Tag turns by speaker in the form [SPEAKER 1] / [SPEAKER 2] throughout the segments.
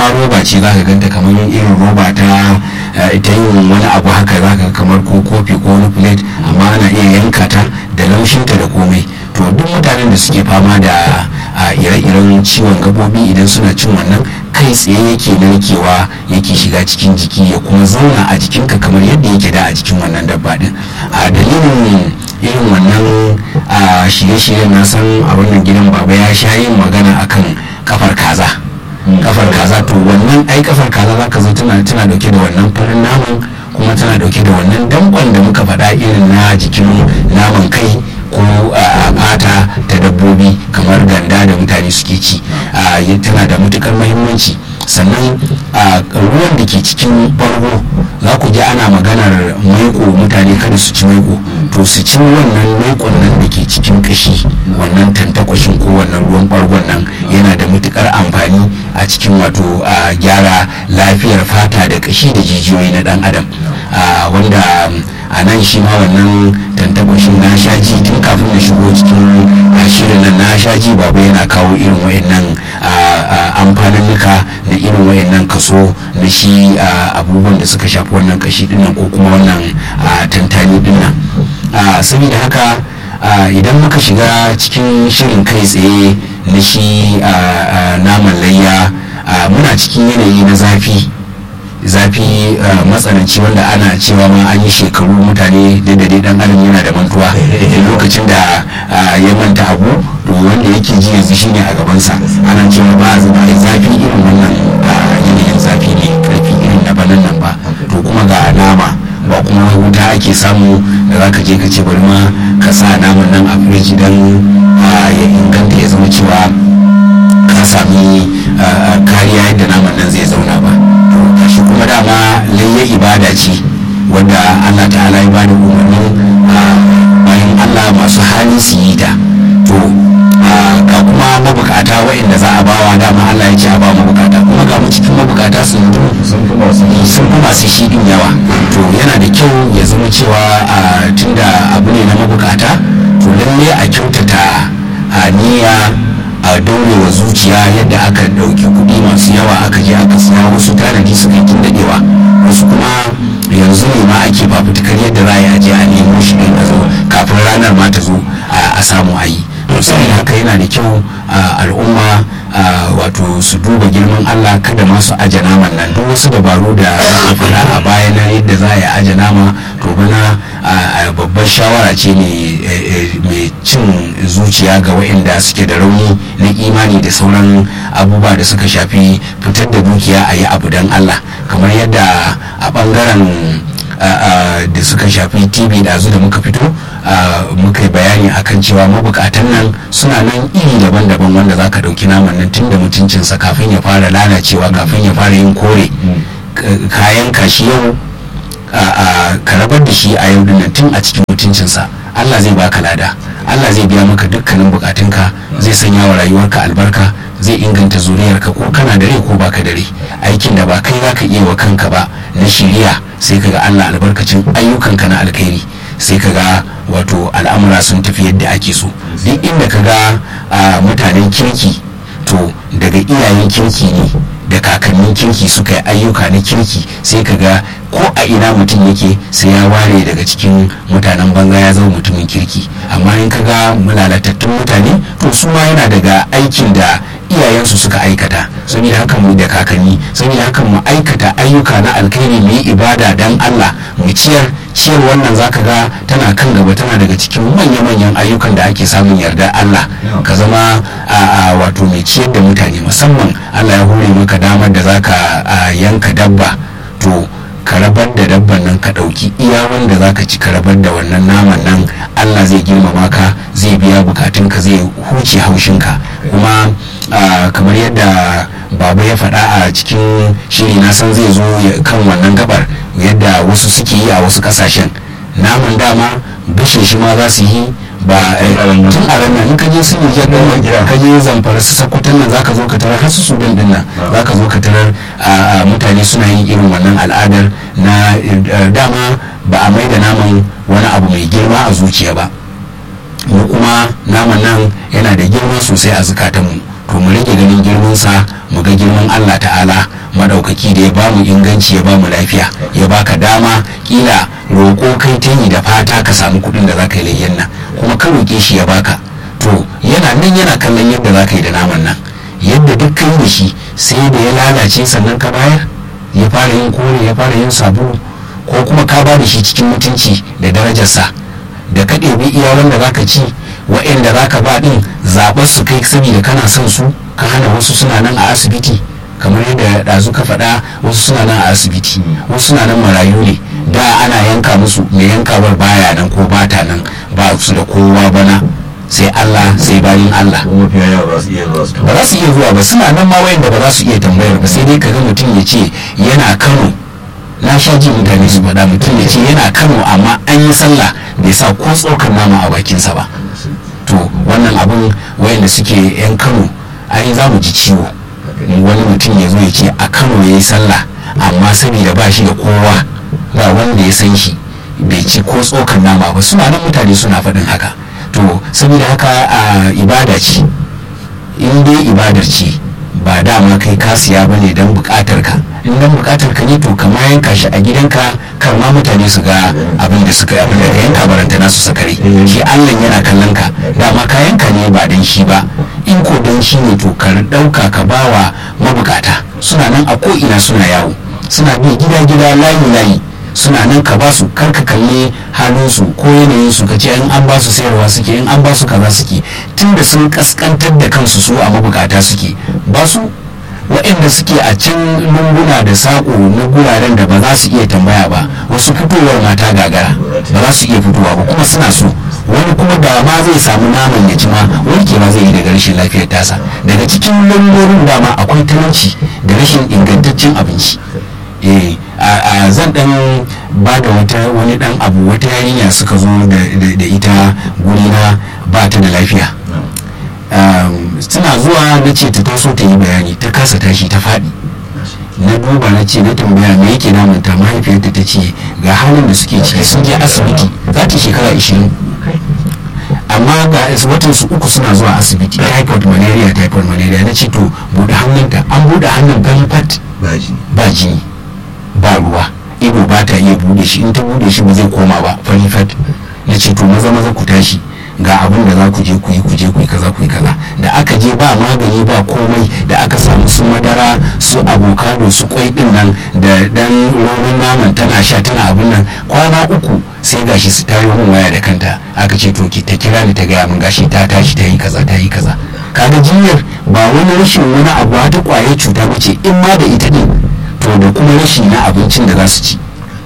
[SPEAKER 1] roba ce za ka ganta kamar irin roba ta ta yin wani abu haka za ka kamar ko kofi ko wani plate amma ana iya yanka ta da laushinta da komai to duk mutanen da suke fama da ire-iren ciwon gabobi idan suna cin wannan kai tsaye yake narkewa yake shiga cikin jiki ya kuma zauna a jikinka kamar yadda yake da a jikin wannan dabba din a dalilin irin wannan shirye-shiryen na san a wannan gidan baba ya sha yin magana akan kafar kaza kafar kaza to wannan ai kafar kaza zaka zo tana tana dauke da wannan farin naman kuma tana dauke da wannan dankon da muka faɗa irin na jikin naman kai ko a fata ta dabbobi kamar ganda da mutane suke ci tana da matukar mahimmanci sannan ruwan da ke cikin bargo za ku ji ana maganar maiko mutane kada su ci maiko to su ci wannan maikon nan da ke cikin kashi wannan tantakwashin ko wannan ruwan bargon nan yana da matukar amfani a cikin wato a gyara lafiyar fata da kashi da jijiyoyi na dan adam wanda a nan shi ma wannan tantakwashin na shaji tun kafin na shigo cikin shirin nan na shaji babu yana kawo irin wayannan amfaninnika da irin wayannan kaso na shi abubuwan da suka shafi wannan kashi dinnan ko kuma wannan tantani dinnan saboda haka idan muka shiga cikin shirin kai tsaye na shi naman layya muna cikin yanayi na zafi zafi matsananci wanda ana cewa ma an yi shekaru mutane da dai dan adam yana da mantuwa lokacin da ya manta abu to wanda yake ji yanzu shine a gabansa ana cewa ba a zafi irin wannan yanayin zafi ne karfi irin na banan nan ba to kuma ga nama ba kuma wuta ake samu da za ka je ka ce bari ma ka sa naman nan a firiji don ya inganta ya zama cewa ka sami kariya yadda naman nan zai zauna ba shi kuma dama layya ibada ce wanda allah ta'ala ya bada umarnin bayan allah masu hali su yi ta to ga kuma mabukata waɗanda za a bawa dama allah ya ce a ba mabukata kuma ga mu cikin mabukata sun sun fi masu shi din yawa to yana da kyau ya zama cewa tunda abu ne na mabukata to lalle a kyautata a niyya a daurewa zuciya yadda aka ɗauki kuɗi masu yawa aka je aka siya wasu tanadi suka yi daɗewa wasu kuma yanzu ne ma ake fafutukar yadda za a je a nemo shi ɗin a zo kafin ranar ma ta zo a samu a yi saboda haka yana da kyau al'umma wato su duba girman allah kada masu aje naman nan duk wasu dabaru da aka fara a baya na yadda za a yi aje nama to bana babbar shawara ce mai cin zuciya ga waɗanda suke da rauni na imani da sauran abubuwa da suka shafi fitar da dukiya a yi abu don allah kamar yadda a ɓangaren da suka shafi tv da da muka fito muka yi bayani akan cewa mabukatan nan suna nan iri daban-daban wanda za ka ɗauki naman nan tun da mutuncinsa kafin ya fara lalacewa kafin ya fara yin kore kayan kashi yau ka rabar da shi a yau dinnan tun a cikin mutuncinsa allah zai baka lada allah zai biya maka dukkanin bukatunka zai sanya wa rayuwarka albarka zai inganta zuriyarka ko kana da rai ko baka da rai aikin da ba kai za ka iya wa kanka ba na shiriya sai kaga allah albarkacin ayyukanka na alkhairi sai kaga wato al'amura sun tafi yadda ake so duk inda kaga mutanen kirki to daga iyayen kirki ne da kakannin kirki suka yi ayyuka na kirki sai kaga ko a ina mutum yake sai ya ware daga cikin mutanen banza ya zama mutumin kirki amma in kaga lalatattun mutane to su ma yana daga aikin da iyayensu suka aikata saboda haka mu da kakanni saboda haka mu aikata ayyuka na alkhairi mu yi ibada dan Allah mu ciyar ciyar wannan zaka ga tana kan gaba tana daga cikin manya-manyan ayyukan da ake samun yarda Allah ka zama a wato mai ciyar da mutane musamman Allah ya hore maka damar da zaka yanka dabba to ka rabar da dabban nan ka ɗauki iya wanda za ka ci ka rabar da wannan naman nan allah zai girmama ka zai biya bukatunka zai huce haushinka kuma kamar yadda baba ya faɗa a cikin shiri na san zai zo kan wannan gabar yadda wasu suke yi a wasu ƙasashen naman dama gashin shi ma za su yi ba tun a ranar in ka je su nijar din ka je zamfara su sakwatan nan zaka zo ka tarar har su sudan din nan zaka zo ka tarar mutane suna yin irin wannan al'adar na dama ba a mai da naman wani abu mai girma a zuciya ba mu kuma naman nan yana da girma sosai a zukatanmu to mu rage ganin girmansa mu ga girman Allah ta'ala madaukaki da ya bamu inganci ya bamu lafiya ya baka dama kila roƙo kai ta yi da fata ka samu kuɗin da za ka yi layyan nan kuma ka roƙe shi ya baka to yana nan yana kallon yadda za ka yi da naman nan yadda duk kai da shi sai da ya lalace sannan ka bayar ya fara yin kore ya fara yin sabulu ko kuma ka ba da shi cikin mutunci da darajarsa da ka ɗebi iya wanda za ka ci wa'inda za ka ba ɗin zaɓar su kai saboda kana son su ka hana wasu suna nan a asibiti kamar yadda ɗazu ka faɗa wasu suna nan a asibiti wasu suna nan marayu ne da ana yanka musu mai yankawar baya nan ko bata nan ba su da kowa bana sai Allah sai bayin Allah
[SPEAKER 2] kuma fiya yawa ba su iya zuwa su
[SPEAKER 1] ba za su iya zuwa ba suna nan ma wayanda ba za su iya tambayar ba sai dai kaga mutum ya ce yana Kano na sha ji mutane su faɗa mutum ya ce yana Kano amma an yi sallah bai sa ko tsokar nama a bakinsa ba to wannan abun wayanda suke yan Kano ai za mu ji ciwo wani mutum ya zo ya ce a Kano ya yi sallah amma saboda ba shi da kowa ba wanda ya san shi bai ci ko tsokar nama ba suna nan mutane suna faɗin haka to saboda haka a ibada ce in dai ibadar ce ba dama kai kasiya ba ne don bukatar ka in don bukatar ka ne to kama yanka shi a gidanka kar ma mutane su ga abin da suka abin da ka yanka baranta nasu sakare shi allah yana kallon ka dama ka yanka ne ba don shi ba in ko don shi ne to ka dauka ka bawa mabukata suna nan a ko ina suna yawo suna bi gida gida layi layi suna nan ka ba su karka kalli halinsu ko yanayinsu ka ce in an ba su sayarwa suke in an ba su kaza suke tunda sun kaskantar da kansu su a mabukata suke ba su waɗanda suke a can lunguna da saƙo na guraren da ba za su iya tambaya ba wasu fitowar mata gagara ba za su iya fitowa ba kuma suna so wani kuma da ma zai samu naman ya ci ma wanke ma zai yi daga rashin lafiyar tasa daga cikin lallurorin dama akwai talauci da rashin ingantaccen abinci eh a zan dan ba da wata wani dan abu wata yarinya suka zo da ita gurina ba ta da lafiya suna zuwa na ce ta taso ta yi bayani ta kasa tashi ta faɗi na duba na ce na tambaya me yake damunta mahaifiyarta ta ce ga halin da suke ciki sun je asibiti za ta shekara 20 amma ga watan su uku suna zuwa asibiti typhoid malaria typhoid malaria na ce to buɗe hannunta an buɗe hannun galfat ba jini ba ruwa ido ba ta iya bude shi in ta bude shi ba zai koma ba fari fat na ce to maza maza ku tashi ga abin da za ku je ku yi ku je ku yi kaza ku yi kaza da aka je ba magani ba komai da aka samu su madara su abokado su kwai din nan da dan roman naman tana sha tana abin nan kwana uku sai gashi su tayo mun waya da kanta aka ce to ki ta kira ni ta gaya min gashi ta tashi ta yi kaza ta yi kaza kaga jinyar ba wani rashin wani abu ta kwaye cuta ba ce in ma da ita ne to da kuma rashi na abincin da za su ci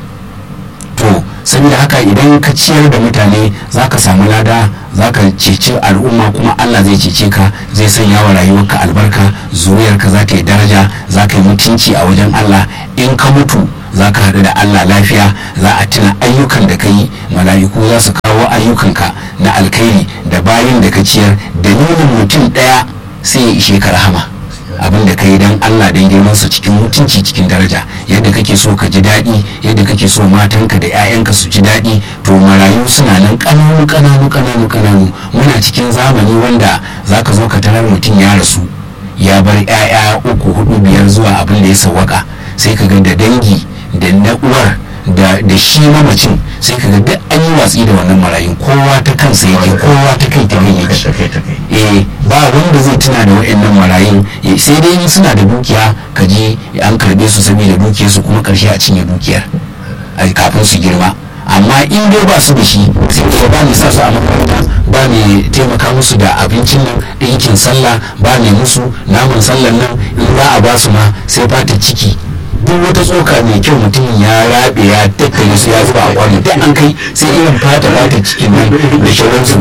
[SPEAKER 1] to saboda haka idan ka ciyar da mutane za ka samu lada za ka ceci al'umma kuma allah zai cece ka zai sanya wa rayuwarka albarka zuriyarka za ta yi daraja za ka yi mutunci a wajen allah in ka mutu za ka haɗu da allah lafiya za a tuna ayyukan da ka yi mala'iku za su kawo ayyukanka na alkhairi da bayan da ka ciyar dalilin mutum ɗaya sai ya ishe ka rahama abin da ka yi don Allah don girman su cikin mutunci cikin daraja yadda kake so ka ji daɗi yadda kake so matanka da 'ya'yanka su ji daɗi to marayu suna nan ƙananu ƙananu ƙananu ƙananu muna cikin zamani wanda za ka zo ka tarar mutum ya rasu ya bar 'ya'ya uku hudu biyar zuwa abin da ya sawwaka sai ka ga da dangi da na uwar da da shi mamacin sai ka ga duk an yi watsi da wannan marayun kowa ta kansa yake kowa ta kai ta kai yake eh ba wanda zai tuna da wa'annan marayun sai dai in suna da dukiya ka ji an karbe su saboda dukiyar su kuma karshe a cinye dukiyar kafin su girma amma in dai ba su da shi sai ka ba mai sa su a makaranta ba mai taimaka musu da abincin nan ɗinkin sallah ba mai musu naman sallan nan in za a ba su ma sai fata ciki duk wata tsoka mai kyau mutum ya rabe ya tattare su ya zuba a kwano duk an kai sai irin fata fata cikin nan da shauransu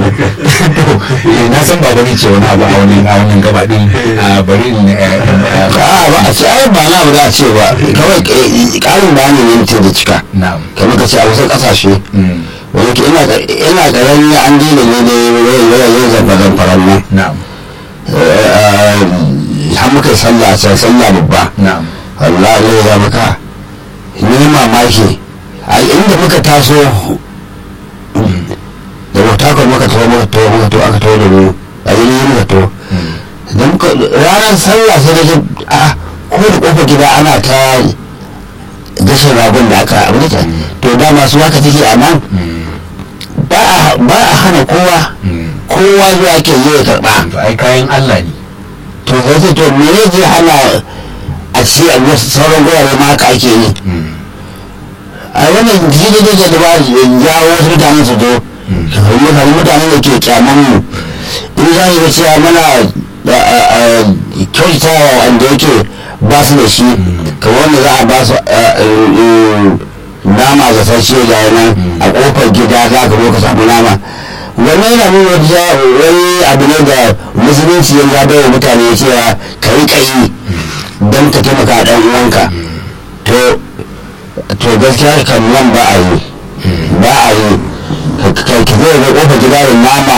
[SPEAKER 1] na san ba bari ce wani abu a wani a wannan gaba din bari in
[SPEAKER 3] a ba a ce ai ba na abu za a ce ba kawai karin bayani ne mutum da cika kamar ka ce a wasu kasashe wani ke ina garin an daina ne da yayin zamba-zamfaran nan har muka yi sallah a can sallah babba Allah ne ya maka ni mamaki a inda muka taso da mutakon muka taho muka taho muka taho aka taho da mu a yi muka taho da muka ranar sallah sai da ji a ko da kofar gida ana ta gashin ragon da aka abuja to dama su haka take a nan ba a hana kowa kowa zuwa ke zo ya karba
[SPEAKER 1] to ai kayan Allah ne
[SPEAKER 3] to zai to me ne zai hana a ci a wasu sauran gurare ma haka ake yi a wannan jini da ke da ba jawo wasu mutane su zo mutane mutane da ke kyaman mu in za su cewa mana kyautatawa wanda yake ba su da shi kamar wanda za a ba su nama ga sashe da nan a kofar gida za ka zo ka samu nama wannan yana nuna wani abu ne da musulunci ya zaɓe wa mutane cewa ka yi kayi don ka taimaka ɗan uwanka to to gaskiya kan nan ba a yi ba a yi ka zai ga kofar gida da nama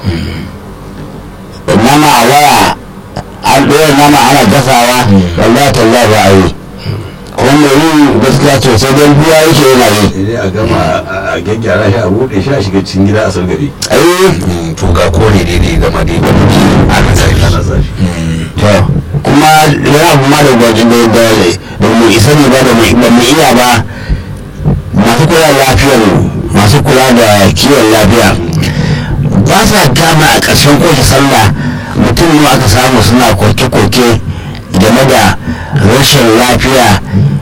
[SPEAKER 3] nama a waya an ɗora nama ana gasawa wallahi tallahi ba a yi kuma yin gaskiya to sai dan biya yake yana yi
[SPEAKER 2] sai a gama a gyaggyara shi a buɗe shi a shiga cikin gida a sargari
[SPEAKER 3] ai
[SPEAKER 1] to ga kore daidai gama dai ana zafi
[SPEAKER 2] ana zafi
[SPEAKER 3] to kuma yana kuma da gwajin da da da mu isa ne ba da mu ba mu iya ba masu kula da lafiyar masu kula da kiwon lafiya ba sa gama a ƙarshen kowace sallah mutum ne aka samu suna koke-koke game da rashin lafiya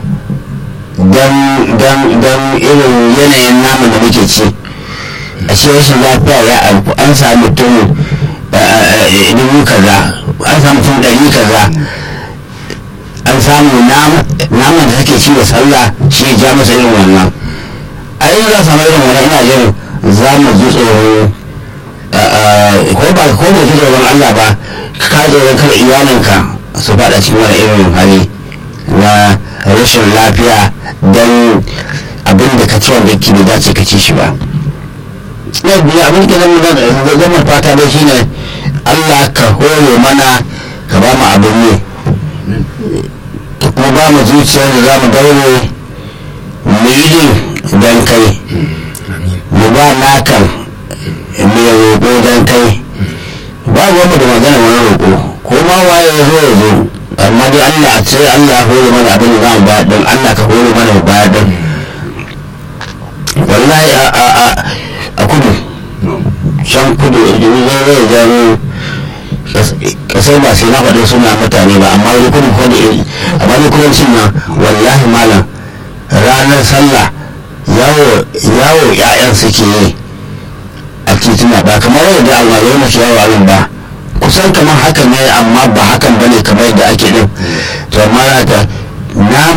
[SPEAKER 3] don irin yanayin namu da muke ci a ce rashin lafiya ya alku an samu mutum dubu kaza an samu mutum ɗari kaza an samu naman da take ci da sallah shi ya ja masa irin wannan a yi za samu irin wannan ina jin za mu ji tsoro ko ba ko da ji tsoron Allah ba ka tsoron kada iyalinka su faɗa cikin wani irin hali na rashin lafiya don abin da ka ci wanda ke bai dace ka ci shi ba na biyu abin da zama zama fata dai shine Allah ka hore mana ka ba mu abin ne ka kuma ba mu zuciyar da za mu daure mu yi din don kai mu ba nakan mai roƙo don kai ba wanda da magana wani roƙo ko ma waye ya zo ya zo amma dai Allah a ce Allah ya hore mana abin da za mu bayar din Allah ka hore mana mu bayar din wallahi a a a a kudu can kudu idan zai zai gano kasar ba sai na faɗi suna mutane ba amma wani kudu kudu amma ni kudancin nan wallahi malam ranar sallah yawo yawo ƴaƴan suke yi a tituna ba kamar yadda almarai masu yawo abin ba kusan kamar hakan ne amma ba hakan bane kamar yadda ake din to amma na